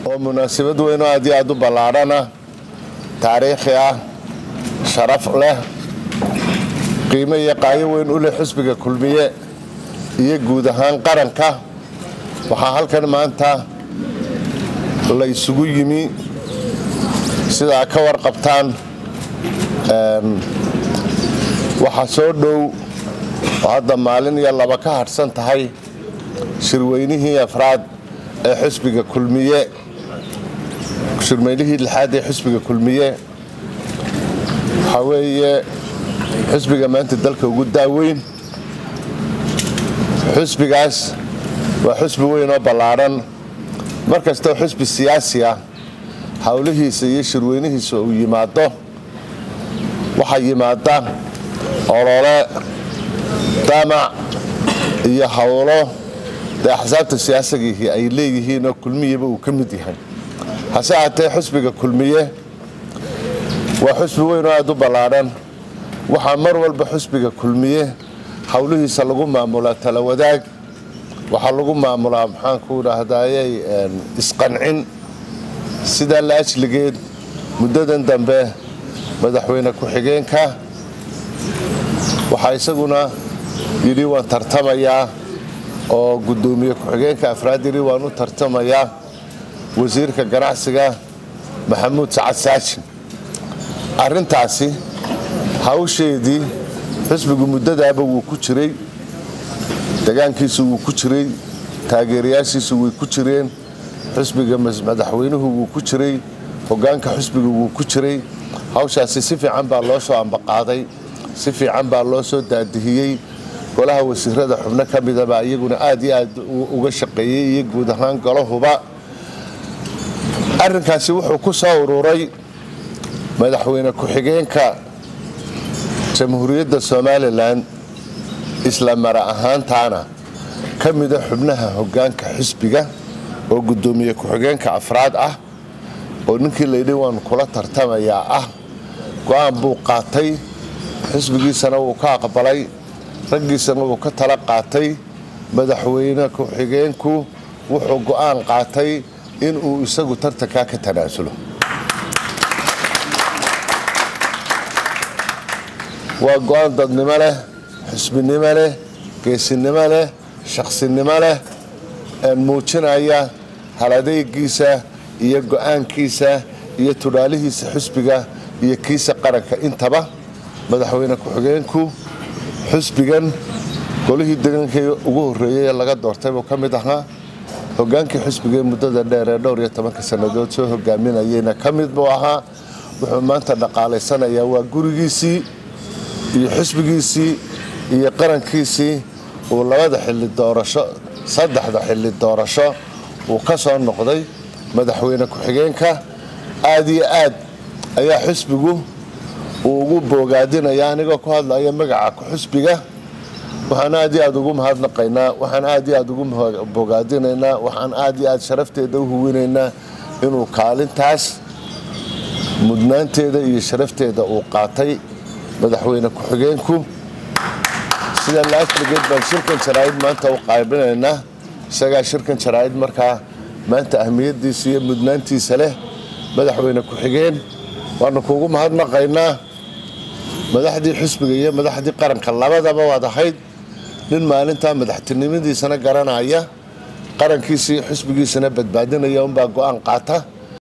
oo munaasabad weyn oo aad iyo aad u ballaadhana taariikhi ah sharaf leh qiimo iyo qaayo weyn u leh xusbiga kulmiye iyo guud ahaan qaranka waxaa halkan maanta la isugu yimi sidaa ka warqabtaan waxaa soo dhow oo hadda maalin iyo laba ka hadhsan tahay shirweynihii afraad ee xusbiga kulmiye shirweynihii lixaad ee xusbiga kulmiye waxaa weeye xusbiga maanta dalka ugu daaweyn xusbigaas waa xusbi weyn oo ballaadhan mar kastoo xusbi siyaasi ah howlihiisa iyo shirweynihiisa uu yimaado waxaa yimaada olole damac iyo howlo dee axsaabta siyaasigihii ay leeyihiin oo kulmiyaba uu ka mid yahay hase ahaatee xusbiga kulmiye waa xusbi weyn oo aad u ballaadhan waxaa mar walba xusbiga kulmiye howlihiisa lagu maamulaa tala wadaag waxaa lagu maamulaa maxaanku idhaahdayey isqancin sidaa la ajligeed muddadan dambe madaxweyne ku-xigeenka waxaa isaguna yidhi waan tartamayaa oo guddoomiye ku-xigeenka afraad yidhi waan u tartamayaa wasiirka ganacsiga maxamuud sacad saajin arrintaasi hawsheedii xisbigu muddadaaba wuu ku jiray degaankiisu wuu ku jiray taageerayaashiisu way ku jireen xusbiga madaxweynuhu wuu ku jiray hogaanka xusbiga wuu ku jiray hawshaasi si fiican baa loo soo ambaqaaday si fiican baa loo soo daadihiyey golaha wasiirada xubno ka midaba iyaguna aad iyo aad uga shaqeeyey iyo guud ahaan golahuba arrinkaasi wuxuu ku soo ururay madaxweyne ku-xigeenka jamhuuriyadda somalilan isla mara ahaantaana ka mida xubnaha hogaanka xisbiga oo guddoomiye ku-xigeenka afraad ah oo ninkii layidhi waan kula tartamayaa ah go-aan buu qaatay xisbigiisana wuu ka aqbalay raggiisana wuu ka tala qaatay madaxweyne ku-xigeenku wuxuu go-aan qaatay inuu isagu tartankaa ka tanaasulo waa go-aan dadnimo leh xisbinimo leh geesinimo leh shaqsinimo leh muujinaya haladeygiisa iyo go-aankiisa iyo tudhaalihiisa xusbiga iyo kiisa qaranka intaba madaxweyne ku-xigeenku xusbigan golihii degankii ugu horreeyey ee laga doortay buu ka mid ahaa hogaankii xusbiga ee muddada dheer ee dhowr iyo tobanka sannadood soo hogaaminayeyna ka mid buu ahaa wuxuu maanta dhaqaalaysanayaa waa gurigiisii iyo xusbigiisii iyo qarankiisii uu labada xilli doorasho saddexda xilli doorasho uu ka soo noqday madaxweyne ku-xigeenka aad iyo aad ayaa xusbigu uu ugu boogaadinaya anigoo ku hadlaya magaca ku-xusbiga waxaan aad iyo aad ugu mahadnaqaynaa waxaan aad iyo aad ugu bogaadinaynaa waxaan aad iyo aad sharafteeda u huwinaynaa inuu kaalintaas mudnaanteeda iyo sharafteeda uu qaatay madaxweyne ku-xigeenku sida laasligeed baan shirkan jaraa'id maanta u qaybinaynaa isagaa shirkan jaraa'id markaa maanta ahmiyadiisa iyo mudnaantiisa leh madaxweyne ku-xigeen waanu kuugu mahadnaqaynaa madaxdii xusbiga iyo madaxdii qaranka labadaba waad ahayd nin maalintaa madaxtinimadiisana garanaya qarankiisa iyo xusbigiisana badbaadinaya unbaa go-aan qaata